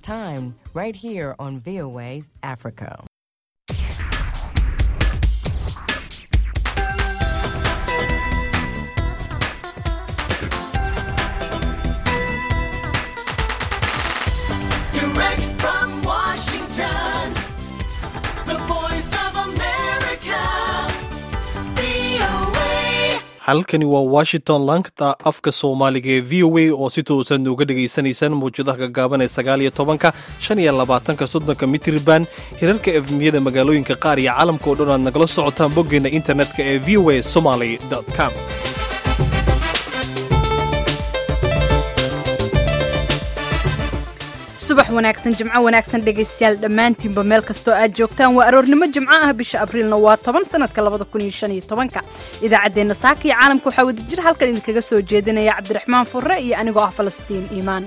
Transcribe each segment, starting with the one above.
time, right here on VOA Africa. Direct from Washington, the voice of America, VOA. halkani waa washington lankta afka soomaaliga ee v o a oo si toosan uga dhagaysanaysaan mawjadaha gagaaban ee sagaal iyo tobanka shan iyo labaatanka soddonka mitriban hirarka efmiyada magaalooyinka qaar iyo caalamka oo dhan aad nagala socotaan boggeena internetka ee v o a somaly com subax wanaagsan jimco wanaagsan dhegaystayaal dhammaantiinba meel kastoo aad joogtaan waa aroornimo jimco ah bisha abriilna waa toban sanadka labada kun iyo shan iyo tobanka idaacaddeenna saaka iyo caalamka waxaa wadajir halkan idinkaga soo jeedinaya cabdiraxmaan furre iyo anigoo ah falastiin iimaan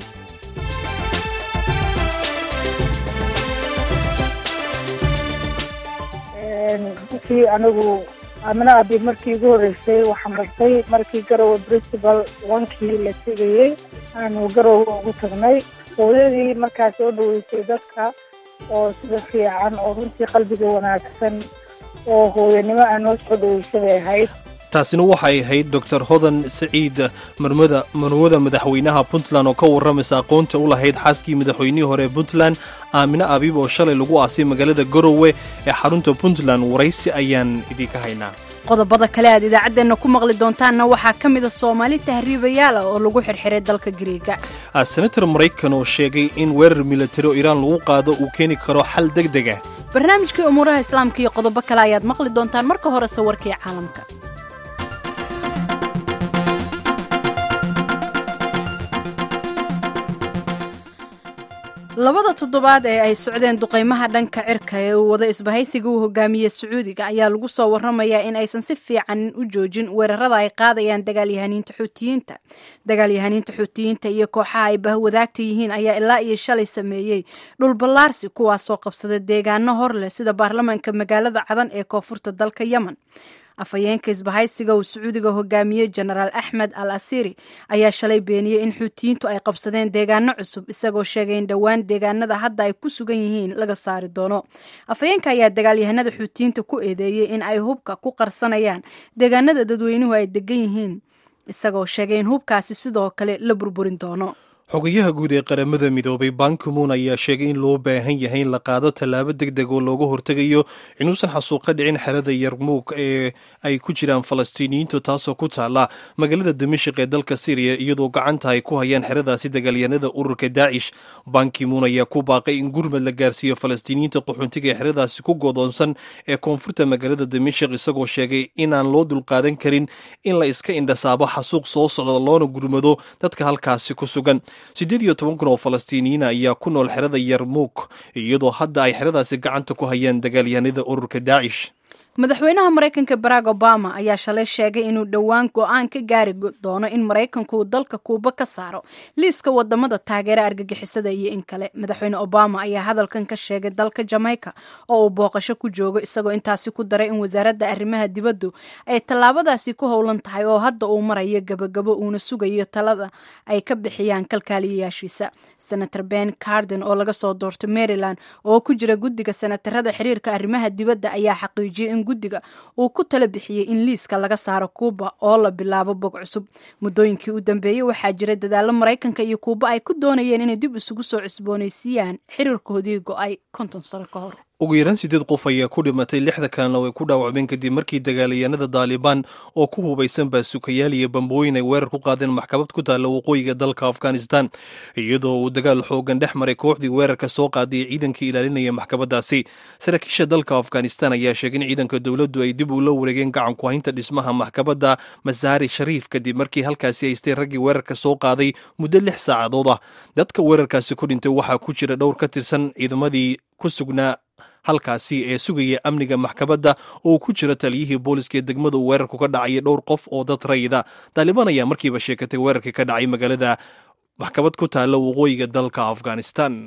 markii anigu amina abi markii ugu horreysay waxaan bartay markii garowe principal wankii la tegayey aanu garowe ugu tagnay hooyadii markaas oo dhaweysay dadka oo sida fiican oo runtii qalbiga wanaagsan oo hooyanimo aan noo soo dhaweysay bay ahayd taasina waxay ahayd dor hodan saciid marmada marwada madaxweynaha puntland oo ka warramaysa aqoonta u lahayd xaaskii madaxweynihii hore ee puntland aamine abiib oo shalay lagu aasay magaalada garowe ee xarunta puntland waraysi ayaan idinka haynaa qodobada kale aad idaacaddeenna ku maqli doontaanna waxaa ka mid a soomaali tahriibayaal ah oo lagu xirxiray dalka gariiga senator maraykan oo sheegay in weerar militari oo iiraan lagu qaado uu keeni karo xal deg deg ah barnaamijkii umuuraha islaamka iyo qodobo kale ayaad maqli doontaan marka hore sawirkii caalamka labada toddobaad ee ay socdeen duqaymaha dhanka cirka ee uu wada isbahaysiga uu hogaamiyey sacuudiga ayaa lagu soo warramayaa in aysan si fiican u joojin weerarada ay qaadayaan dagaalyahaniinta xuutiyiinta dagaalyahaniinta xuutiyiinta iyo kooxaha ay bahwadaagta yihiin ayaa ilaa iyo shalay sameeyey dhul ballaarsi kuwaasoo qabsada deegaano hor leh sida baarlamaanka magaalada cadan ee koonfurta dalka yemen afhayeenka isbahaysiga uu sacuudiga hogaamiyey jenaraal axmed al asiri ayaa shalay beeniyey in xuutiyiintu ay qabsadeen deegaano cusub isagoo sheegay in dhowaan deegaanada hadda ay ku sugan yihiin laga saari doono afhayeenka ayaa dagaalyahanada xuutiyiinta ku eedeeyey in ay hubka ku qarsanayaan deegaanada dadweynuhu ay degan yihiin isagoo sheegay in hubkaasi sidoo kale la burburin doono xogayaha guud ee qaramada midoobay bankimuun ayaa sheegay in loo baahan yahay in la qaado tallaabo deg deg oo looga hortegayo inuusan xasuuqa dhicin xerada yarmuug ee ay ku jiraan falastiiniyiintu taasoo ku taala magaalada dimashik ee dalka syriya iyadoo gacanta ay ku hayaan xeradaasi dagaalyanada ururka daacish bankimuun ayaa ku baaqay in gurmad la gaarsiiyo falastiiniyiinta qaxoontiga ee xeradaasi ku godoonsan ee koonfurta magaalada dimashik isagoo sheegay inaan loo dulqaadan karin in la iska indhasaabo xasuuq soo socda loona gurmado dadka halkaasi ku sugan siddeed iyo toban kun oo falastiiniyiina ayaa ku nool xerada yarmuug iyadoo hadda ay xeradaasi gacanta ku hayaan dagaalyahanada ururka daacish madaxweynaha maraykanka barack obama ayaa shalay sheegay inuu dhowaan go-aan ka gaari doono in maraykanku uu dalka kuuba ka saaro liiska wadamada taageera argagixisada iyo in kale madaxweyne obama ayaa hadalkan ka sheegay dalka jamaica oo uu booqasho ku joogo isagoo intaasi ku daray in wasaaradda arrimaha dibaddu ay tallaabadaasi ku howlan tahay oo hadda uu marayo gabagabo uuna sugayo talada ay ka bixiyaan kalkaaliyayaashiisa senator ben carden oo laga soo doortay maryland oo ku jira guddiga senatarada xiriirka arrimaha dibadda ayaa xaqiijiyay in guddiga uu ku tala bixiyey in liiska laga saaro kuuba oo la bilaabo bog cusub muddooyinkii u dambeeyey waxaa jira dadaallo maraykanka iyo kuuba ay ku doonayeen inay dib isugu soo cusboonaysiiyaan xiriirkoodii go-ay konton sano ka hor ugu yaraan siddeed qof ayaa ku dhimatay lixda kalena way ku dhaawacmeen kadib markii dagaalayaanada daalibaan oo ku hubaysan baasukayaal iyo bambooyin ay weerar ku qaadeen maxkamad ku taalla waqooyiga dalka afghanistan iyadoo uu dagaal xoogan dhex maray kooxdii weerarka soo qaaday ee ciidankii ilaalinaya maxkamadaasi saraakiisha dalka afghanistan ayaa sheegay in ciidanka dowladdu ay dib ula wareegeen gacanku haynta dhismaha maxkamadda masaari shariif kadib markii halkaasi haystay raggii weerarka soo qaaday muddo lix saacadood ah dadka weerarkaasi ku dhintay waxaa ku jira dhowr ka tirsan ciidamadii ku sugnaa halkaasi ee sugaya amniga maxkamadda oo ku jira taliyihii booliska ee degmada uu weerarku ka dhacaya dhowr qof oo dad rayida taalibaan ayaa markiiba sheekatay weerarkii ka dhacay magaalada maxkamad ku taalla waqooyiga dalka afghanistan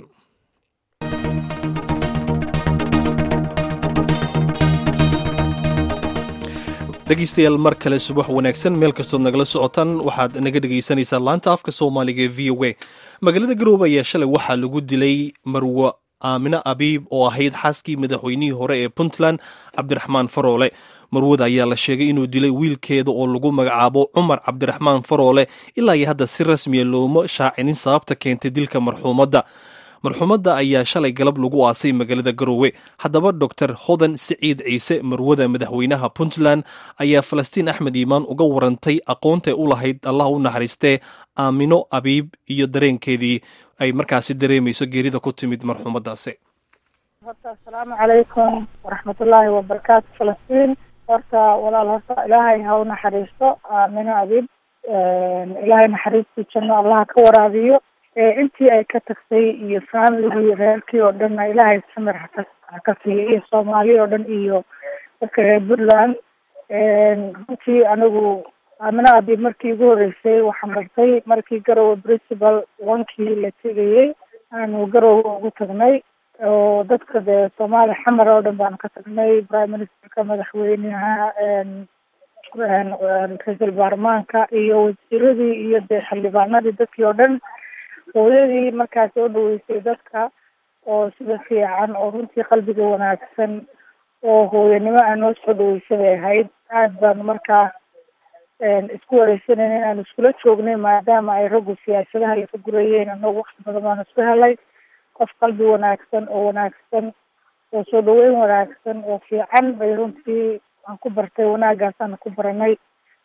dhegaystayaal mar kale subax wanaagsan meel kastood nagala socotaan waxaad naga dhegaysanaysaa laanta afka soomaaliga ee v o a magaalada garoobe ayaa shalay waxaa lagu dilay marwo aamine abiib oo ahayd xaaskii madaxweynihii hore ee puntland cabdiraxmaan faroole marwada ayaa la sheegay inuu dilay wiilkeeda oo lagu magacaabo cumar cabdiraxmaan faroole ilaa iyo hadda si rasmiya looma shaacinin sababta keentay dilka marxuumadda marxuumadda ayaa shalay galab lagu aasay magaalada garoowe haddaba doctor hodan siciid ciise marwada madaxweynaha puntland ayaa falastiin axmed iimaan uga warantay aqoontay u lahayd allah u naxariistee aamino abiib iyo dareenkeedii ay markaasi dareemayso geerida ku timid marxuumaddaasi horta assalaamu calaykum waraxmatullaahi wabarakaatu falastiin horta walaal horta ilaahay ha u naxariisto aamino abiib ilaahay naxariistii janno allaha ka waraabiyo intii ay ka tagtay iyo faamiligii reerkii oo dhanna ilaahay samir haka haka siiyo iyo soomaali oo dhan iyo dadka reer puntland runtii anigu aamino abiib markii igu horeysay waxaan bartay markii garowe principal onkii la tegayey aanu garowe ugu tagnay oo dadka dee soomaali xamar oo dhan baanu ka tagnay prime ministerka madaxweynaha ra-iisul baarlamaanka iyo wasiiradii iyo dee xildhibaanadii dadkii oo dhan hooyadii markaas soo dhaweysay dadka oo sida fiican oo runtii qalbiga wanaagsan oo hooyanimo aan noo soo dhaweysay bay ahayd aad baanu markaa isku wareysanayna inaanu iskula joognay maadaama ay raggu siyaasadaha laga gurayeen anagu wakti badan baanu isku helay qof qalbi wanaagsan oo wanaagsan oo soo dhaweyn wanaagsan oo fiican bay runtii aan ku bartay wanaagaasaanu ku baranay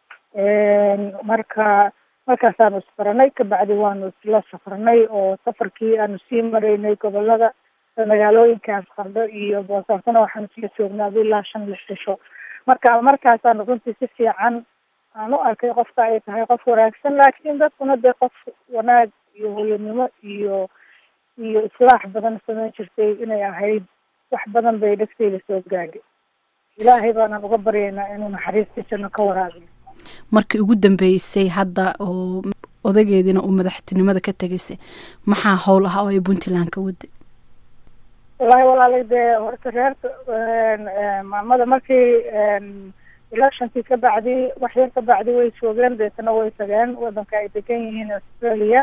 marka markaasaanu isbaranay kabacdi waanu isla safrnay oo safarkii aanu sii maraynay gobolada magaalooyinkaas qardho iyo boosaasona waxaanu isla joognaa ilaa shan lix cisho marka markaasaanu runtii si fiican aan u arkay qofka ay tahay qof wanaagsan laakiin dadkuna dee qof wanaag iyo hooyanimo iyo iyo islaax badan samayn jirtay inay ahayd wax badan bay dhegteyda soo gaadhay ilaahay baanaan uga baryaynaa inuu naxariistii janno ka waraabiyo markii ugu dambeysay hadda oo odageediina uu madaxtinimada ka tegaysay maxaa howl ah oo ay puntland ka waday wallaahi walaalay dee horta reerka maamada markii electionkii ka bacdi wax yar ka bacdi way joogeen deetana way tageen wadanka ay degan yihiin australia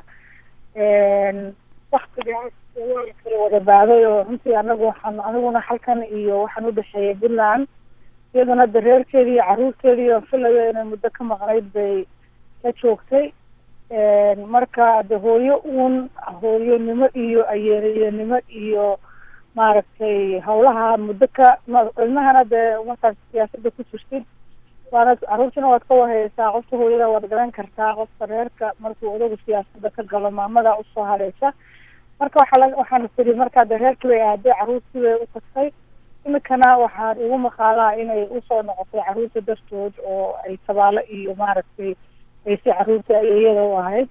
waktigaas waa la kala wada baaday oo runtii anagu waxaan aniguna halkan iyo waxaan udhexeeyay puntland iyaduna de reerkeedii iyo caruurteedii oo filayo inay muddo ka maqnayd bay ka joogtay marka de hooyo uun hooyonimo iyo ayeeyanimo iyo maaragtay hawlaha muddo ka ilmahana dee markaad siyaasada ku jirtid waana caruurtina waad ka waheysaa qofka hooyada waad garan kartaa qofka reerka markuu odagu siyaasada ka galo maamada usoo hadheysa marka waxaa la waxaan tiri markaa de reerkii bay aaday caruurtii bay u tagtay imikana waxaan igu maqaalaa inay usoo noqotay caruurta dartood oo ay tabaalo iyo maaragtay ay si caruurta iyada u ahayd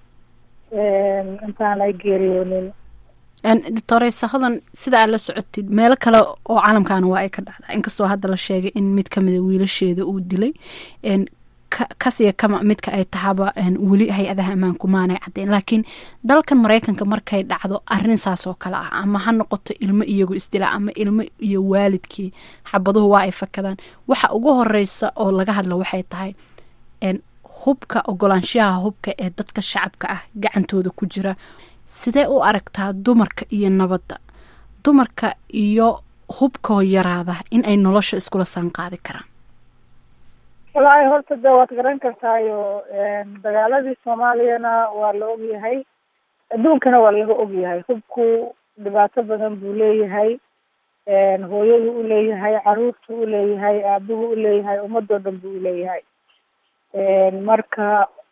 intaan ay geeriyoonin doctoreysa hodan sida aad la socotid meelo kale oo caalamkaana waa ay ka dhacdaa inkastoo hadda la sheegay in mid kamida wiilasheeda uu dilay kasiya kama midka ay tahaba weli hay-adaha ammaanku maanay caddeyn laakiin dalkan maraykanka markay dhacdo arrin saas oo kale ah ama ha noqoto ilmo iyagu isdila ama ilmo iyo waalidkii xabaduhu waa ay fakadaan waxa ugu horeysa oo laga hadlo waxay tahay hubka ogolaanshaha hubka ee dadka shacabka ah gacantooda ku jira sidee u aragtaa dumarka iyo nabadda dumarka iyo hubkoo yaraada in ay nolosha iskula saan qaadi karaan wallaahi horta de waad garan kartaayo dagaaladii soomaaliyana waa la ogyahay adduunkana waa laga ogyahay hubku dhibaato badan buu leeyahay hooyadu u leeyahay caruurtu u leeyahay aabuhu u leeyahay ummadoo dhan buu uleeyahay marka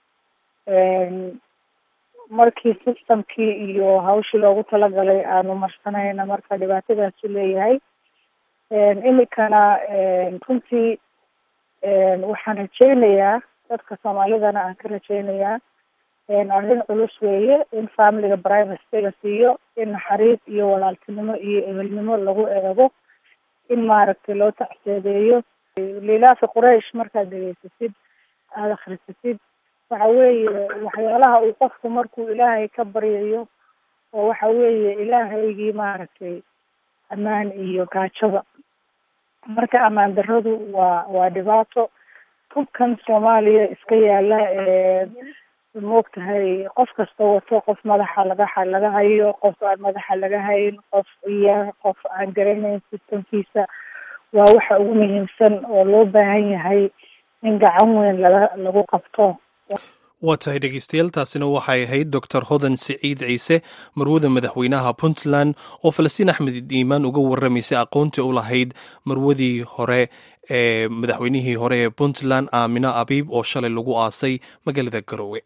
markii systemkii iyo hawshii loogu talagalay aanu marsanayna marka dhibaatadaasu leeyahay imikana runtii waxaan rajeynayaa dadka soomaalidana aan ka rajeynayaa arrin culus weeye in familiga privacy la siiyo in naxariis iyo walaaltinimo iyo ehelnimo lagu eego in maaragtay loo tacseedeeyo lilaafi quraish markaad dhegeysasid aada akhrisasid waxa weeye waxyaalaha uu qofku markuu ilaahay ka baryayo oo waxa weeye ilaahaygii maaragtay ammaan iyo gaajada marka ammaan daradu waa waa dhibaato hubkan soomaaliya iska yaala maogtahay qof kasta wato qof madaxa laga laga hayo qof aan madaxa laga hayn qof iya qof aan garanayn sistamkiisa waa waxa ugu muhiimsan oo loo baahan yahay in gacan weyn laga lagu qabto waa tahay dhegeystayaal taasina waxay ahayd doctor hodan siciid ciise marwada madaxweynaha puntland oo falastiin axmed iimaan uga warramaysay aqoontii u lahayd marwadii hore ee madaxweynihii hore ee puntland aamino abiib oo shalay lagu aasay magaalada garowe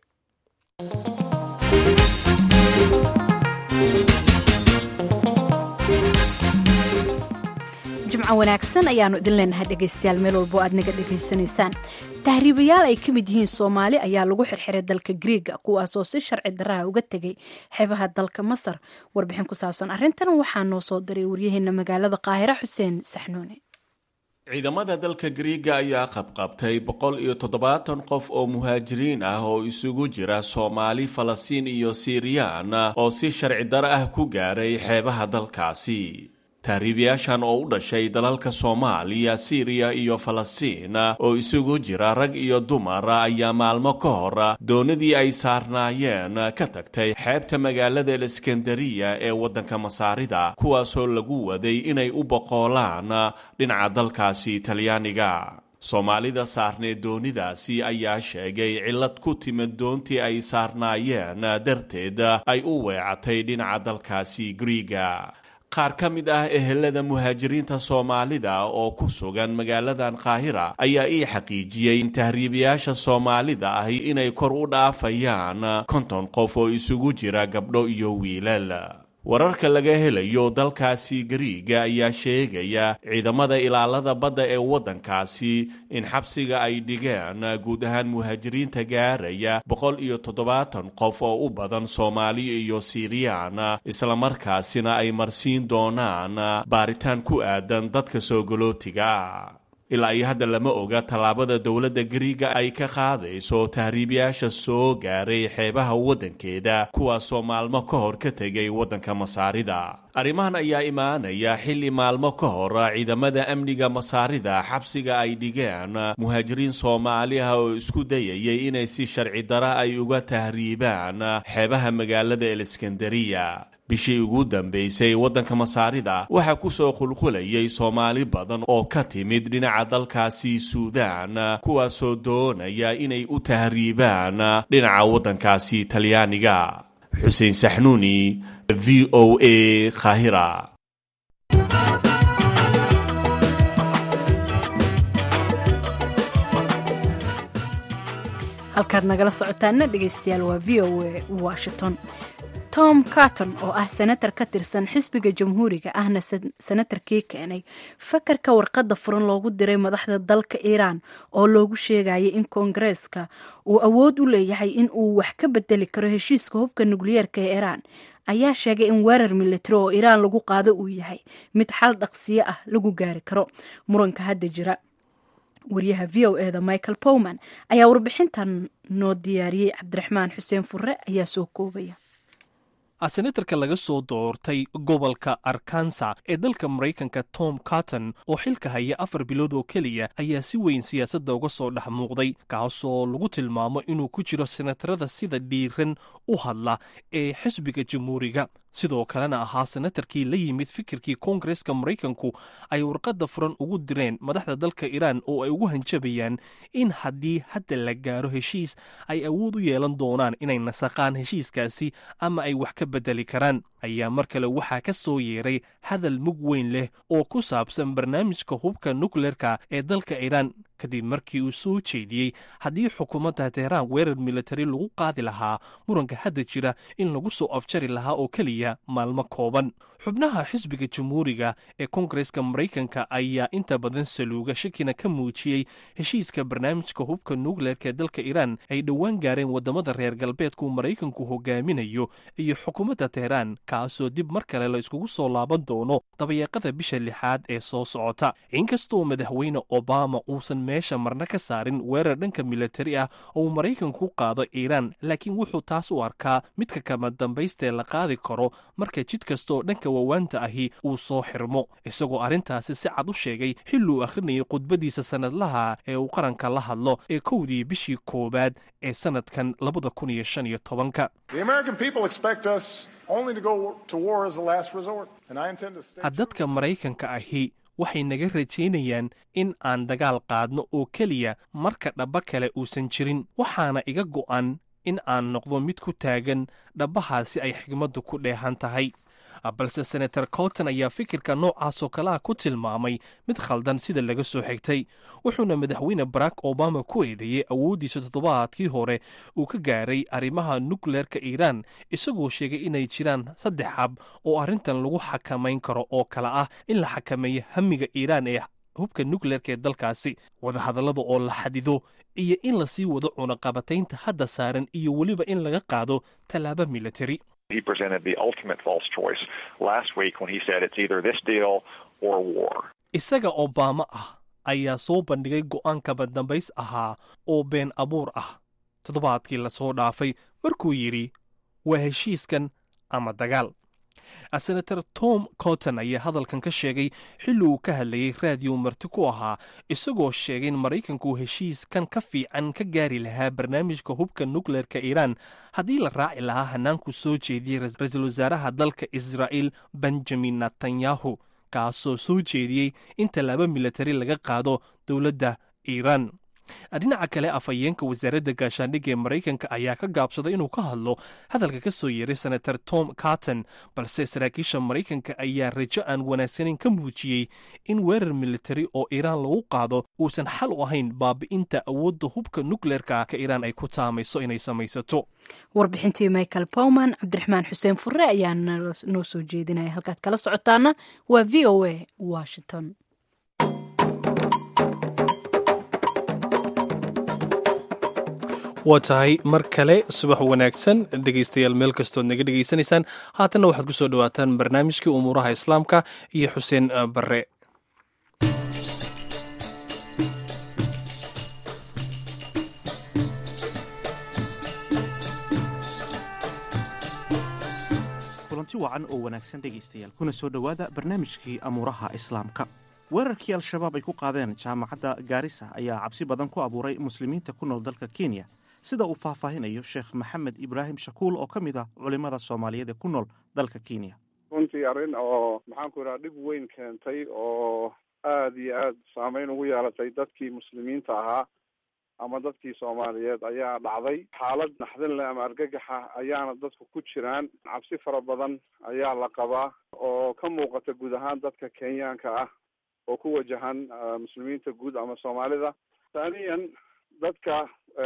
jimco wanaagsan ayaanu idin leenahay dhegaystayaal meel walbo aad naga dhegaysanaysaan tahriibayaal ay ka mid yihiin soomaali ayaa lagu xirxiray dalka griiga kuwaasoo si sharci daraha uga tegay xeebaha dalka masar warbixin ku saabsan arrintan waxaa noo soo diray waryaheena magaalada qaahira xuseen saxnuune ciidamada dalka griiga ayaa qabqabtay boqol iyo toddobaatan qof oo muhaajiriin ah oo isugu jira soomaali falastiin iyo siiriyaan oo si sharci daro ah ku gaaray xeebaha dalkaasi tahriibayaashan oo u dhashay dalalka soomaaliya siiriya iyo falastiin oo isugu jira rag iyo dumar ayaa maalmo ka hor doonadii ay saarnaayeen ka tagtay xeebta magaalada aleskandariya ee waddanka masaarida kuwaasoo lagu waday inay u boqoolaan dhinaca dalkaasi talyaaniga soomaalida saarneed doonidaasi ayaa sheegay cillad ku timid doontii ay saarnaayeen darteed ay u weecatay dhinaca dalkaasi griiga qaar ka mid ah ehelada muhaajiriinta soomaalida oo ku sugan magaaladan qaahira ayaa ii xaqiijiyey in tahriibayaasha soomaalida ahi inay kor u dhaafayaan konton qof oo isugu jira gabdho iyo wiilal wararka laga helayo dalkaasi gariiga ayaa sheegaya ciidamada ilaalada badda ee waddankaasi in xabsiga ay dhigeen guud ahaan muhaajiriinta gaaraya boqol iyo toddobaatan qof oo u badan soomaali iyo siiriyaan islamarkaasina ay marsiin doonaan baaritaan ku aadan dadka soo galootiga ilaa iyo hadda lama oga tallaabada dowladda gariiga ay ka qaadayso tahriibayaasha soo gaaray xeebaha waddankeeda kuwaasoo maalmo ka hor ka tegay waddanka masaarida arrimahan ayaa imaanaya xilli maalmo ka hor ciidamada amniga masaarida xabsiga ay dhigeen muhaajiriin soomaali ah oo isku dayayay inay si sharci dara ay uga tahriibaan xeebaha magaalada aleskandariya bishii ugu dambaysay waddanka masaarida waxaa ku soo qulqulayay soomaali badan oo ka timid dhinaca dalkaasi suudaan kuwaasoo doonaya inay u tahriibaan dhinaca waddankaasi talyaaniga xuseen saxnuuni v o a khahira halkaad nagala socotaana dhegaystayaal waa v o a washington tom carton oo ah senatar ka tirsan xisbiga jamhuuriga ahna senatarkii keenay fakarka warqadda furan loogu diray madaxda dalka iiraan oo loogu sheegayay in koongareeska uu awood u leeyahay in uu wax ka bedeli karo heshiiska hubka nukliyeerka ee iiraan ayaa sheegay in weerar militari oo iiraan lagu qaado uu yahay mid xal dhaqsiyo ah lagu gaari karo muranka hadda jira waryaha v o eda michael powman ayaa warbixintan noo diyaariyey cabdiraxmaan xuseen furre ayaa soo koobaya senatarka laga soo doortay gobolka arkansa ee dalka maraykanka tom carton oo xilka haya afar bilood oo keliya ayaa si weyn siyaasadda uga soo dhex muuqday kaasoo lagu tilmaamo inuu ku jiro senatarada sida dhiiran u hadla ee xisbiga jamhuuriga sidoo kalena ahaa senatarkii la yimid fikirkii koongareska maraykanku ay warqadda furan ugu direen madaxda dalka iiraan oo ay ugu hanjabayaan in haddii hadda la gaaro heshiis ay awood u yeelan doonaan inay nasaqaan heshiiskaasi ama ay wax ka bedeli karaan ayaa mar kale waxaa ka soo yeeray hadal mug weyn leh oo ku saabsan barnaamijka hubka nukleerka ee dalka iiraan kadib markii uu soo jeediyey haddii xukuumadda teheraan weerar militari lagu qaadi lahaa muranka hadda jira in lagu soo afjari lahaa oo keliya maalmo kooban xubnaha xisbiga jamhuuriga ee koongareska maraykanka ayaa inta badan saluuga shakina ka muujiyey heshiiska barnaamijka hubka nukleerka ee dalka iiraan ay dhowaan gaareen waddamada reer galbeedku maraykanku hogaaminayo iyo xukuumadda teheraan kaasoo dib mar kale la iskugu soo laaban doono dabayaaqada bisha lixaad ee soo socota inkastoo madaxweyne obama uusan meesha marna ka saarin weerar dhanka militari ah oo uu maraykanku ku qaado iiraan laakiin wuxuu taas u arkaa midka kama dambaystee la qaadi karo marka jid kastaoo dhanka waawaanta ahi uu soo xirmo isagoo arrintaasi si cad u sheegay xilli uu akhrinayay khudbadiisa sannadlaha ee uu qaranka la hadlo ee kowdii bishii koowaad ee sannadkan labada kun iyo shan iyo tobanka The American people expect us only to go to war as a last resort, and I intend to stay. dadka maraykanka ahi waxay naga rajaynayaan in aan dagaal qaadno oo keliya marka dhabba kale uusan jirin waxaana iga go'an in aan noqdo mid ku taagan dhabbahaasi ay xigmaddu ku dheehan tahay balse senator colton ayaa fikirka noocaasoo kalaha ku tilmaamay mid khaldan sida laga soo xigtay wuxuuna madaxweyne barack obama ku eedeeyey awooddiisa toddobaadkii hore uu ka gaaray arrimaha nukleerka iiraan isagoo sheegay inay jiraan saddex xab oo arrintan lagu xakamayn karo oo kale ah in la xakameeyo hamiga iiraan ee hubka nukleerka ee dalkaasi wadahadallada oo la xadido iyo in lasii wado cunaqabataynta hadda saaran iyo weliba in laga qaado tallaabo militari He presented the ultimate false choice last week when he said it's either this deal or war. isaga obama ah ayaa soo bandhigay go'aan kaba dambays ahaa oo been abuur ah toddobaadkii lasoo dhaafay markuu yidhi waa heshiiskan ama dagaal senator tom cotton ayaa hadalkan ka sheegay xilli uu ka hadlayay raadiyo marti ku ahaa isagoo sheegay in maraykanku heshiiskan ka fiican ka gaari lahaa barnaamijka hubka nukleerka iiraan haddii la raaci lahaa hanaanku soo jeediyey ra-iisul wasaaraha dalka israa'iil benjamin netanyahu kaasoo soo jeediyey in tallaabo militari laga qaado dowladda iiraan dhinaca kale afhayeenka wasaaradda gaashaandhigga ee maraykanka ayaa ka gaabsaday inuu ka hadlo hadalka ka soo yeeray senator tom carton balse saraakiisha maraykanka ayaa rajo aan wanaagsanayn ka muujiyey in weerar militari oo iiraan lagu qaado uusan xal u ahayn baabi'inta awoodda hubka nukleerka ka iiraan ay ku taamayso inay samaysato warbixintii michael bowman cabdiraxmaan xuseen fure ayaa noo soo jeedinaya halkaad kala socotaana waa v o a washington waa tahay mar kale subax wanaagsan dhegaystayaal meel kastood naga dhegaysanaysaan haatanna waxaad ku soo dhowaataan barnaamijkii umuuraha islaamka iyo xuseen barre kulanti wacan oo wanaagsan dhegaystayaal kuna soo dhowaada barnaamijkii amuuraha islaamka weerarkii al-shabaab ay ku qaadeen jaamacadda gaarisa ayaa cabsi badan ku abuuray muslimiinta ku nool dalka kenya sida uu faahfaahinayo sheekh maxamed ibraahim shakuul oo ka mid ah culimmada soomaaliyeed ee ku nool dalka kenya runtii arrin oo maxaanku idhaha dhib weyn keentay oo aada iyo aada saameyn ugu yeelatay dadkii muslimiinta ahaa ama dadkii soomaaliyeed ayaa dhacday xaalad naxdin leh ama argagaxa ayaana dadku ku jiraan cabsi fara badan ayaa la qabaa oo ka muuqata guud ahaan dadka kenyaanka ah oo ku wajahan muslimiinta guud ama soomaalida thaniyan dadka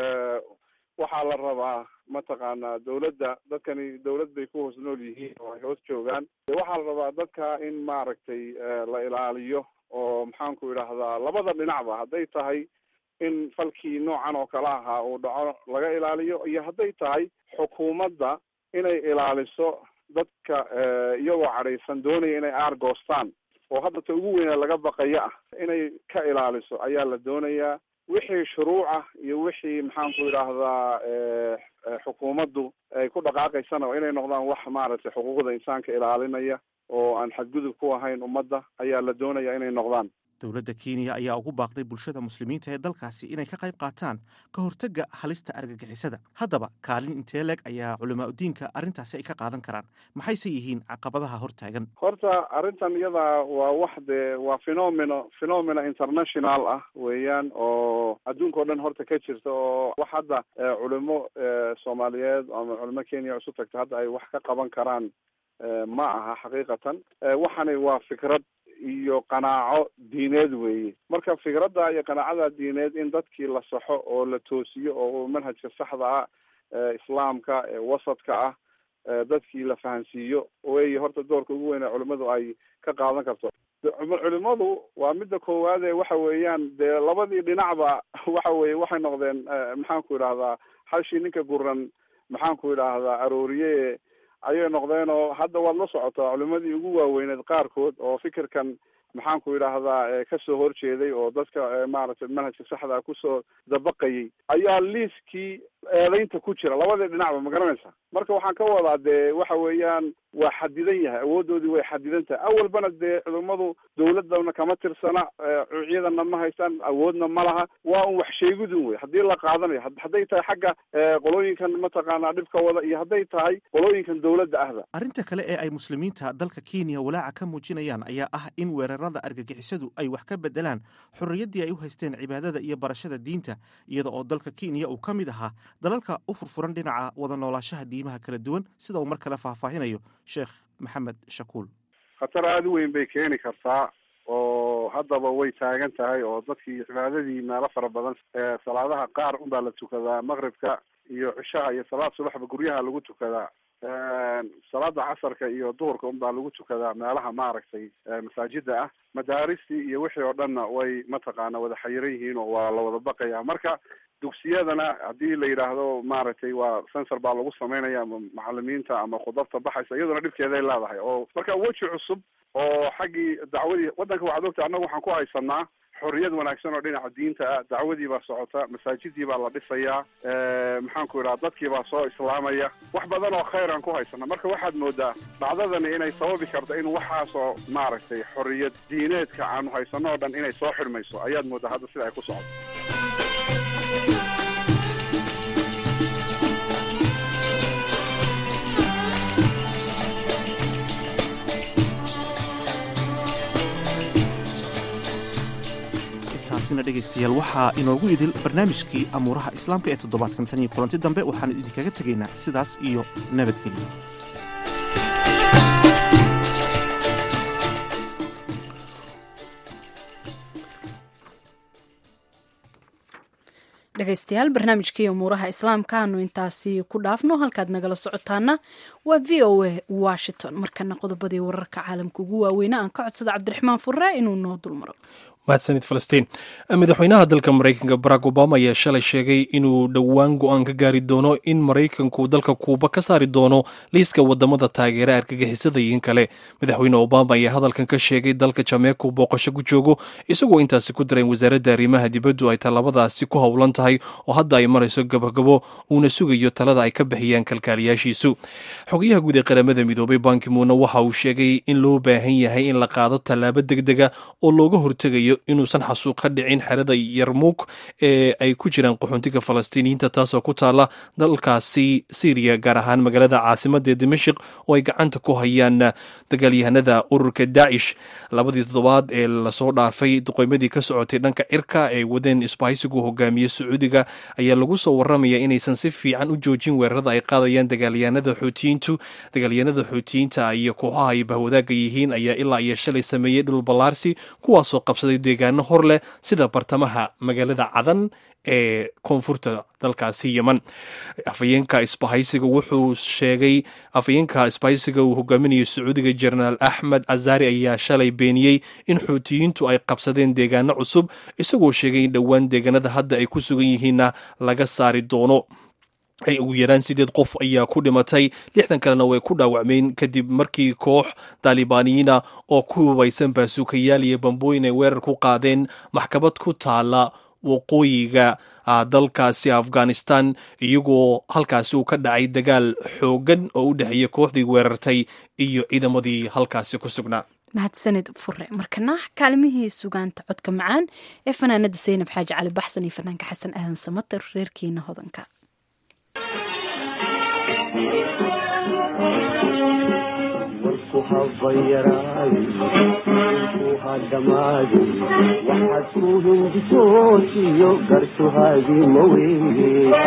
waxaa la rabaa mataqaanaa dawladda dadkani dawlad bay ku hoos nool yihiin oo ay hoos joogaan waxaa la rabaa dadka in maaragtay la ilaaliyo oo maxaanku idhaahdaa labada dhinacba hadday tahay in falkii noocan oo kale ahaa uu dhaco laga ilaaliyo iyo hadday tahay xukuumadda inay ilaaliso dadka iyagoo cadhaysan doonaya inay aargoostaan oo hadda ta ugu weyna laga baqaya ah inay ka ilaaliso ayaa la doonayaa wixii shuruucah iyo wixii maxaanku idhaahdaa xukuumaddu ay ku dhaqaaqaysana inay noqdaan wax maaragtay xuquuqda insaanka ilaalinaya oo aan xadgudub ku ahayn ummadda ayaa la doonaya inay noqdaan dowladda kenya ayaa ugu baaqday bulshada muslimiinta ee dalkaasi inay ka qayb qaataan ka hortagga halista argagixisada haddaba kaalin intee leeg ayaa culamaa udiinka arrintaasi ay ka qaadan karaan maxayse yihiin caqabadaha hortaagan horta arrintan iyada waa wax dee waa phenomeno phenomena international ah weeyaan oo adduunka o dhan horta ka jirta oo wax hadda culimo soomaaliyeed ama culimo kenya isu tagta hadda ay wax ka qaban karaan ma aha xaqiiqatan waxani waa fikrad iyo qanaaco diineed weeye marka fikradda iyo qanaacada diineed in dadkii la saxo oo la toosiyo oo manhajka saxda ah islaamka wasadka ah dadkii la fahansiiyo wey horta doorka ugu weyn ee culimadu ay ka qaadan karto culimadu waa midda koowaad ee waxa weeyaan dee labadii dhinacba waxa weye waxay noqdeen maxaanku idhahdaa hashii ninka guran maxaanku idhaahdaa arooriye ayay noqdeen oo hadda waad la socotaa culimadii ugu waaweyneed qaarkood oo fikirkan maxaan ku idhaahdaa kasoo horjeeday oo dadka maaragtay manhajka saxda kusoo dabaqayay ayaa liiskii eedaynta ku jira labadii dhinacba ma garanaysa marka waxaan ka wadaa dee waxa weeyaan waa xadidan yahay awoodoodii way xadidan tahay awalbana dee ciidamadu dawladana kama tirsana ciidana ma haystaan awoodna ma laha waa un wax sheegidun wey haddii la qaadanayo hadday tahay xagga qolooyinkan mataqaanaa dhibka wada iyo hadday tahay qolooyinkan dawladda ahda arrinta kale ee ay muslimiinta dalka kenya walaaca ka muujinayaan ayaa ah in weerarada argagixisadu ay wax ka bedelaan xorriyaddii ay u haysteen cibaadada iyo barashada diinta iyada oo dalka kenya uu ka mid ahaa dalalka u furfuran dhinaca wada noolaashaha diimaha kala duwan sida uu mar kale faahfaahinayo sheekh maxamed shakuul khatar aada u weyn bay keeni kartaa oo haddaba way taagan tahay oo dadkii cibaadadii meelo fara badan salaadaha qaar unbaa la tukadaa maqribka iyo cishaha iyo salaad subaxba guryaha lagu tukadaa salaada casarka iyo duhurka unbaa lagu tukadaa meelaha maaragtay masaajida ah madaaristii iyo wixii oo dhanna way mataqaana wada xayiran yihiin oo waa la wada baqaya marka dugsiyadana haddii la yidhaahdo maaragtay waa sensor baa lagu sameynaya ama macalimiinta ama khudabta baxaysa iyaduna dhibkeeday leedahay oo marka weji cusub oo xaggii dacwadii waddanka waxaad ogta annaga waxaan ku haysanaa xorriyad wanaagsan oo dhinaca diinta ah dacwadii baa socota masaajidii baa la dhisayaa maxaan ku idhaha dadkii baa soo islaamaya wax badan oo khayr aan ku haysana marka waxaad moodaa dhacdadani inay sababi karto in waxaasoo maaragtay xorriyad diineedka aanu haysano oo dhan inay soo xidhmayso ayaad moodaa hadda sida ay ku socoto taasina dhegaystayaal waxaa inoogu idil barnaamijkii amuuraha islaamka ee toddobaadkan tan iyo kulanti dambe waxaan idinkaga tegaynaa sidaas iyo nabadgelyo dhegaystayaal barnaamijkii umuuraha islaamka aanu intaasi ku dhaafno halkaad nagala socotaana waa v o a washington markana qodobadii wararka caalamka ugu waaweyna aan ka codsada cabdiraxmaan furre inuu noo dulmaro mahadsanid falastiin madaxweynaha dalka maraykanka barack obama ayaa shalay sheegay inuu dhowaan go-aan ka gaari doono in maraykanku dalka kuuba ka saari doono liiska wadamada taageera argagixisada iyo in kale madaxweyne obama ayaa hadalkan ka sheegay dalka jameeku booqasho ku joogo isagoo intaasi ku daray wasaaradda arrimaha dibaddu ay tallaabadaasi ku howlan tahay oo hadda ay marayso gabagabo uuna sugayo talada ay ka bixiyaan kalkaaliyaashiisu xogayaha guud ee qaramada midoobay bankimuuna waxa uu sheegay in loo baahan yahay in la qaado tallaabo degdega oo looga hortegayo inuusan xasuuq ka dhicin xerada yarmuug ee ay ku jiraan qaxoontiga falastiiniyiinta taasoo ku taala dalkaasi syriya gaar ahaan magaalada caasimada ee dimashik oo ay gacanta ku hayaan dagaalyahanada ururka daacish labadii toddobaad ee lasoo dhaafay duqeymadii ka socotay dhanka cirka ee wadeen isbahaysigu hogaamiye sacuudiga ayaa lagu soo waramaya inaysan si fiican u joojin weerarada ay qaadayaan dagaalyahanada xuutiyiintu dagaalyahanada xuutiyiinta iyo kooxaha ay bahwadaaga yihiin ayaa ilaa iyo shalay sameeyey dhul ballaarsi kuwaasoo qabsaday deegaano hor leh sida bartamaha magaalada cadan ee koonfurta dalkaasi yeman afayeenka isbahaysiga wuxuu sheegay afayeenka isbahaysiga uu hogaaminayo sacuudiga jenaraal axmed azari ayaa shalay beeniyey in xuutiyiintu ay qabsadeen deegaano cusub isagoo sheegay in dhowaan deegaanada hadda ay ku sugan yihiinna laga saari doono ay ugu yaraan sideed qof ayaa ku dhimatay lixdan kalena way ku dhaawacmeen kadib markii koox daalibaaniyiina oo ku hubaysan baasuukayaal iyo bambooyin ay weerar ku qaadeen maxkamad ku taala waqooyiga dalkaasi afghanistan iyagoo halkaasi uu ka dhacay dagaal xoogan oo u dhexeeya kooxdii weerartay iyo ciidamadii halkaasi ku sugnaa mahadsanid fure markana kaalimihii sugaanta codka macaan ee fanaanada saynab xaaji cali baxsan iyo fanaanka xasan aadan samater reerkiina hodanka waxaad ku hindisootiyo gartuhaagii maweye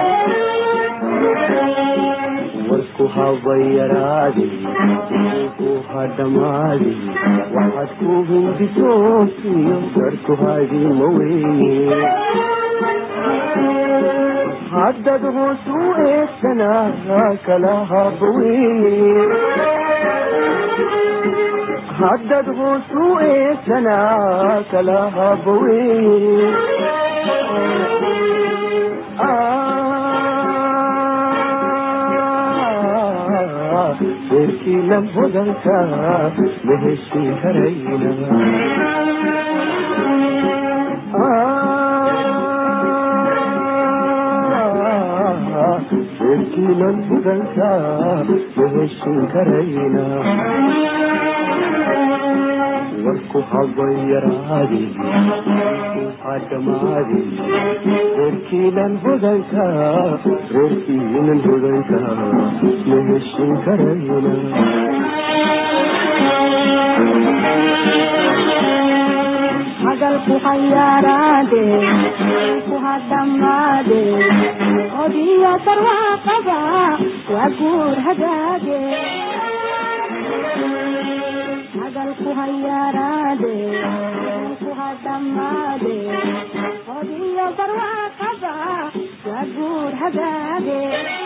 warku habayaraade ku hadhamaade waxaad ku hindisootiyo gartuhaagii maweye haddad hoos u eegsanaa kala habaweye haddad hoos u eegsanaa kala habaweye reerkiinan hodanka ma heshin karayna reerkiinan hodanka ma heshin karayna warku habayaraadi hadhamaadi reerkiinan hodanka reerkiinan hodanka ma heshin karayna hadalku hayaaraade ku hadhamaade odiyo barwaaqaba waa guur hagaage hadalku hayaaraade ku hadhamaade odiyo barwaaqaba waa guur hagaage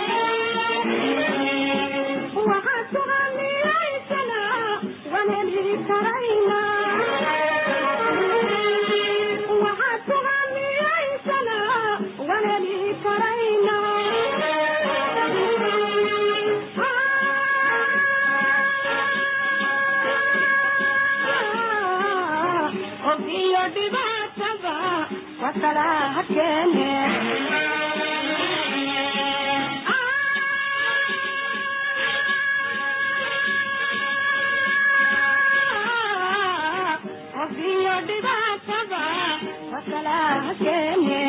waxaad suganiyaysana waan heli karayna waxaad suganiyaysana waan heli karayna ogiyo dhibaatada wakala hakeene ogiyo dhibaatada wakala hakeene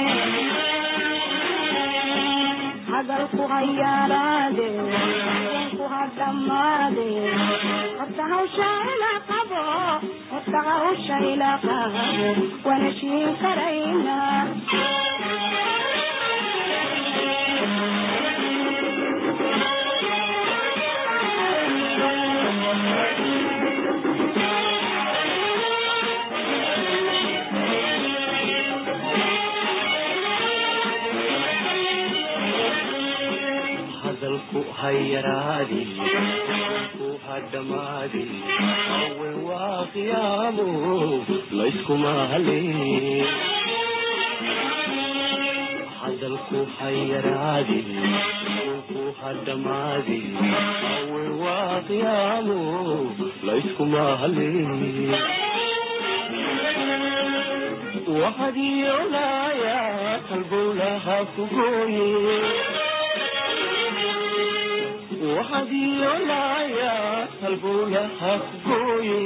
hadalku hayaaraade ku hadhamaade horta hawsha ila qabo horta hawsha ila qabo waan heshiin karayna hadalku hayaraadi ku hadhamaadi awe waa qiyaamo layskuma halee hadalku hayaraadi ku hadhamaadi awe waa qiyaamo layskuma halee wahadiyoolaya kalbowlaha ku gooye wahadiyoolaya kalbowlaha ku gooye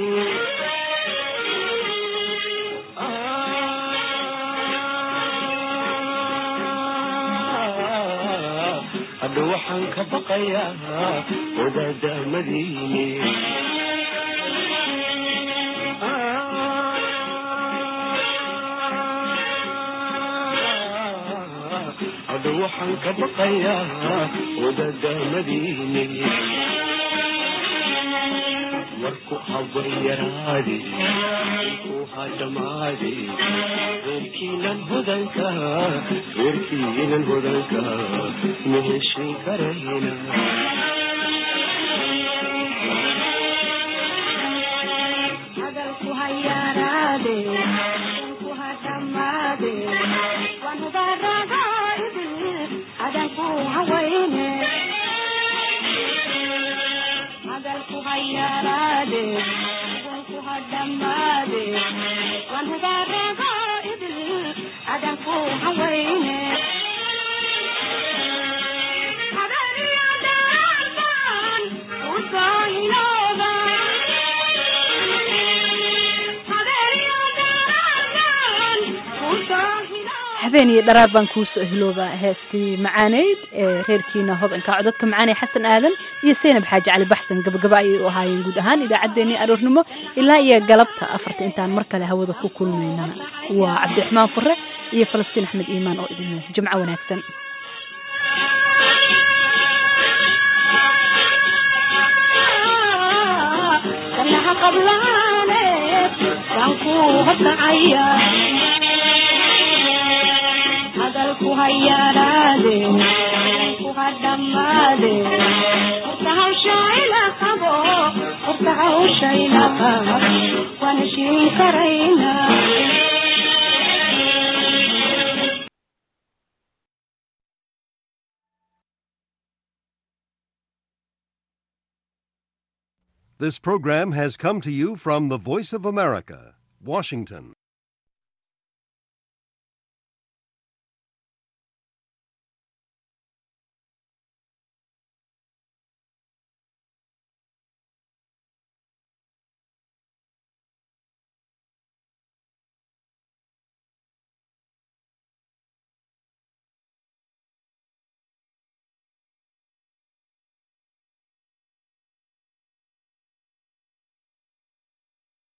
hadha waxaan ka baqayaa wadaadahmadiini hadha waxaan ka baqayaa wadaadahmadiini warku habayaraadi ku hadhamaadi reerkiinan hodanka reerkiinan hodanka ma heshin karayna hadalku hayaaraade ku hadhamaade waan hubaaragaydi adanku hawayne hadalku hayaaraade ku hadhamaade waan hubaaragaydi adanku hawayne habeen iyo dharaar baan kuu soo hilooba heestii macaaneyd ee reerkiina hodanka codadka macaanee xasan aadan iyo seynab xaaji cali baxsan gabagaba ayay u ahaayeen guud ahaan idaacaddeenii aroornimo ilaa iyo galabta afarta intaan mar kale hawada ku kulmaynana waa cabdiraxmaan fure iyo falastiin axmed iimaan oo idin leh jimco wanaagsan kanaha qablaane waan ku hodnacaya hadalku hayaaraade ku hadhamaade horta hawsha ila qabo horta hawsha ila qabo waan heshiin karayna This program has come to you from the Voice of America, Washington.